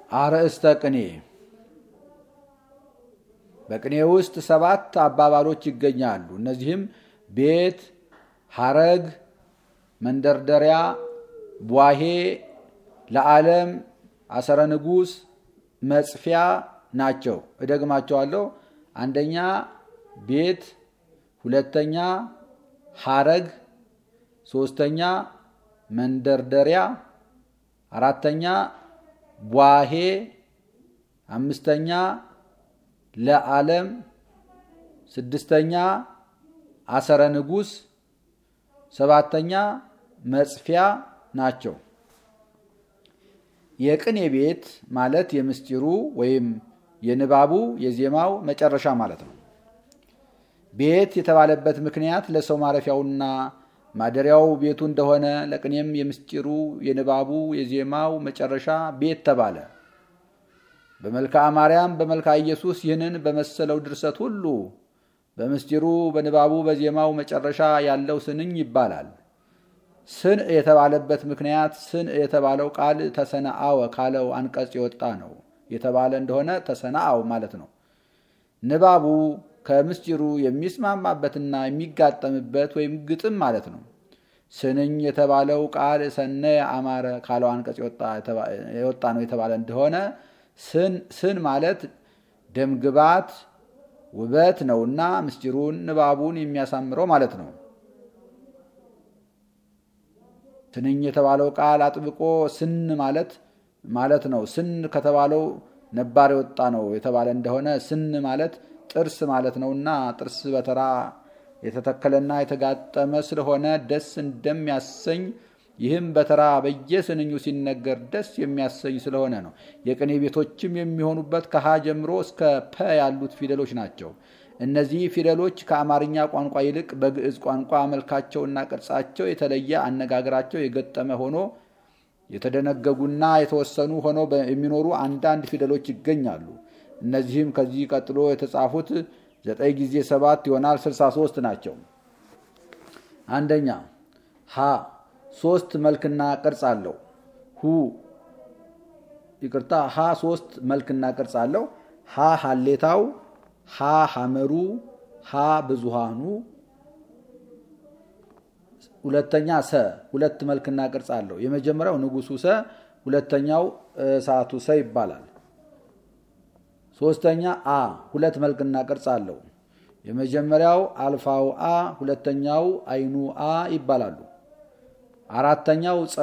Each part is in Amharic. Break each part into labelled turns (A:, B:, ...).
A: አርእስተ ቅኔ በቅኔ ውስጥ ሰባት አባባሎች ይገኛሉ። እነዚህም ቤት፣ ሐረግ፣ መንደርደሪያ፣ ቧሄ፣ ለዓለም፣ አሰረ ንጉሥ፣ መጽፊያ ናቸው። እደግማቸዋለሁ። አንደኛ ቤት፣ ሁለተኛ ሐረግ፣ ሶስተኛ መንደርደሪያ፣ አራተኛ ቧሄ፣ አምስተኛ ለዓለም፣ ስድስተኛ አሰረ ንጉሥ፣ ሰባተኛ መጽፊያ ናቸው። የቅኔ ቤት ማለት የምስጢሩ ወይም የንባቡ የዜማው መጨረሻ ማለት ነው። ቤት የተባለበት ምክንያት ለሰው ማረፊያውና ማደሪያው ቤቱ እንደሆነ ለቅኔም የምስጢሩ የንባቡ የዜማው መጨረሻ ቤት ተባለ። በመልክዓ ማርያም በመልክዓ ኢየሱስ ይህንን በመሰለው ድርሰት ሁሉ በምስጢሩ በንባቡ በዜማው መጨረሻ ያለው ስንኝ ይባላል። ስን የተባለበት ምክንያት ስን የተባለው ቃል ተሰነአወ ካለው አንቀጽ የወጣ ነው የተባለ እንደሆነ ተሰናአው ማለት ነው። ንባቡ ከምስጢሩ የሚስማማበትና የሚጋጠምበት ወይም ግጥም ማለት ነው። ስንኝ የተባለው ቃል ሰነየ አማረ ካለው አንቀጽ የወጣ ነው የተባለ እንደሆነ ስን ማለት ደምግባት ውበት ነውና ምስጢሩን ንባቡን የሚያሳምረው ማለት ነው። ስንኝ የተባለው ቃል አጥብቆ ስን ማለት ማለት ነው። ስን ከተባለው ነባር የወጣ ነው የተባለ እንደሆነ ስን ማለት ጥርስ ማለት ነውና ጥርስ በተራ የተተከለና የተጋጠመ ስለሆነ ደስ እንደሚያሰኝ ይህም በተራ በየስንኙ ሲነገር ደስ የሚያሰኝ ስለሆነ ነው። የቅኔ ቤቶችም የሚሆኑበት ከሀ ጀምሮ እስከ ፐ ያሉት ፊደሎች ናቸው። እነዚህ ፊደሎች ከአማርኛ ቋንቋ ይልቅ በግዕዝ ቋንቋ መልካቸውና ቅርጻቸው የተለየ አነጋገራቸው የገጠመ ሆኖ የተደነገጉና የተወሰኑ ሆነው የሚኖሩ አንዳንድ ፊደሎች ይገኛሉ። እነዚህም ከዚህ ቀጥሎ የተጻፉት ዘጠኝ ጊዜ ሰባት ይሆናል ስልሳ ሶስት ናቸው። አንደኛ ሀ ሶስት መልክና ቅርጽ አለው። ሁ ይቅርታ፣ ሀ ሶስት መልክና ቅርጽ አለው። ሀ ሀሌታው፣ ሀ ሐመሩ፣ ሀ ብዙሃኑ። ሁለተኛ ሰ ሁለት መልክና ቅርጽ አለው። የመጀመሪያው ንጉሱ ሰ፣ ሁለተኛው እሳቱ ሰ ይባላል። ሶስተኛ አ ሁለት መልክና ቅርጽ አለው። የመጀመሪያው አልፋው አ፣ ሁለተኛው አይኑ አ ይባላሉ። አራተኛው ጸ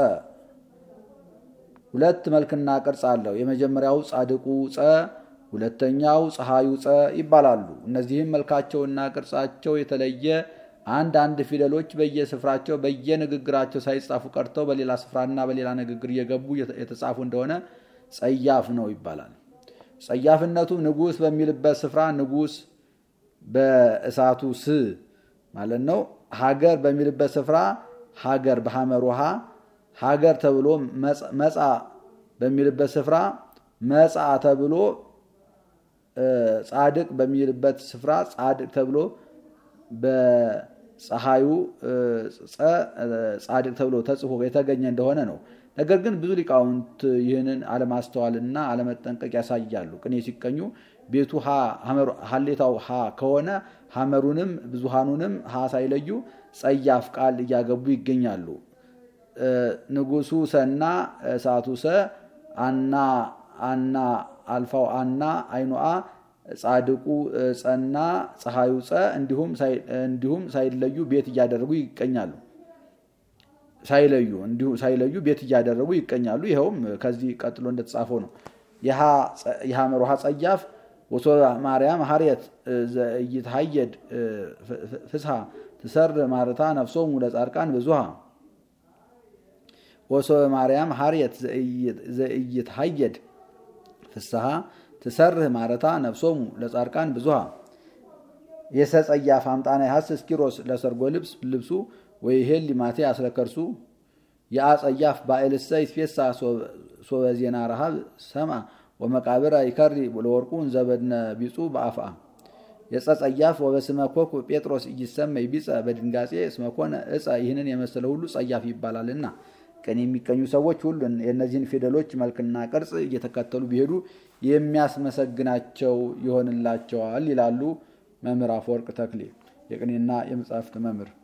A: ሁለት መልክና ቅርጽ አለው። የመጀመሪያው ጻድቁ ጸ፣ ሁለተኛው ፀሐዩ ጸ ይባላሉ። እነዚህም መልካቸውና ቅርጻቸው የተለየ አንድ አንድ ፊደሎች በየስፍራቸው በየንግግራቸው ሳይጻፉ ቀርተው በሌላ ስፍራና በሌላ ንግግር እየገቡ የተጻፉ እንደሆነ ጸያፍ ነው ይባላል። ጸያፍነቱ ንጉሥ በሚልበት ስፍራ ንጉሥ በእሳቱ ስ ማለት ነው። ሀገር በሚልበት ስፍራ ሀገር በሐመር ውሃ ሀገር ተብሎ መጻ በሚልበት ስፍራ መጻ ተብሎ ጻድቅ በሚልበት ስፍራ ጻድቅ ተብሎ በፀሐዩ ጻድቅ ተብሎ ተጽፎ የተገኘ እንደሆነ ነው። ነገር ግን ብዙ ሊቃውንት ይህንን አለማስተዋልና አለመጠንቀቅ ያሳያሉ። ቅኔ ሲቀኙ ቤቱ ሀሌታው ሀ ከሆነ ሐመሩንም ብዙሃኑንም ሀ ሳይለዩ ጸያፍ ቃል እያገቡ ይገኛሉ። ንጉሱ ሰና እሳቱ ሰ አና አና አልፋው አና አይኑአ ጻድቁ ጸና ፀሐዩ ጸ እንዲሁም ሳይለዩ ቤት እያደረጉ ይቀኛሉ ሳይለዩ እንዲሁ ሳይለዩ ቤት እያደረጉ ይቀኛሉ። ይኸውም ከዚህ ቀጥሎ እንደተጻፈው ነው። የሐመር ውሃ ጸያፍ ወሶ ማርያም ሀርየት ዘይትሀየድ ፍስሐ ትሰር ማርታ ነፍሶሙ ለጻድቃን ብዙሃ ወሶ ማርያም ሀርየት ዘይትሀየድ ፍስሐ ትሰርህ ማረታ ነፍሶሙ ለጻድቃን ብዙሃ የሰጸያፍ አምጣና ያሀስ እስኪሮስ ለሰርጎ ልብስ ልብሱ ወይሄል ሊማቴ አስለከርሱ የአጸያፍ ባኤልሰ ይትፌሳ ሶበ ዜና ረሃብ ሰማ ወመቃብር ይከሪ ለወርቁ እንዘበድነ ቢጹ በአፍአ የጸጸያፍ ወበስመ ኮክ ጴጥሮስ እይሰመይ ቢጸ በድንጋጼ እስመኮነ እጸ ይህንን የመሰለ ሁሉ ጸያፍ ይባላልና ቅኔ የሚቀኙ ሰዎች ሁሉ የእነዚህን ፊደሎች መልክና ቅርጽ እየተከተሉ ቢሄዱ የሚያስመሰግናቸው ይሆንላቸዋል ይላሉ መምህር አፈወርቅ ተክሌ የቅኔና የመጻሕፍት መምህር።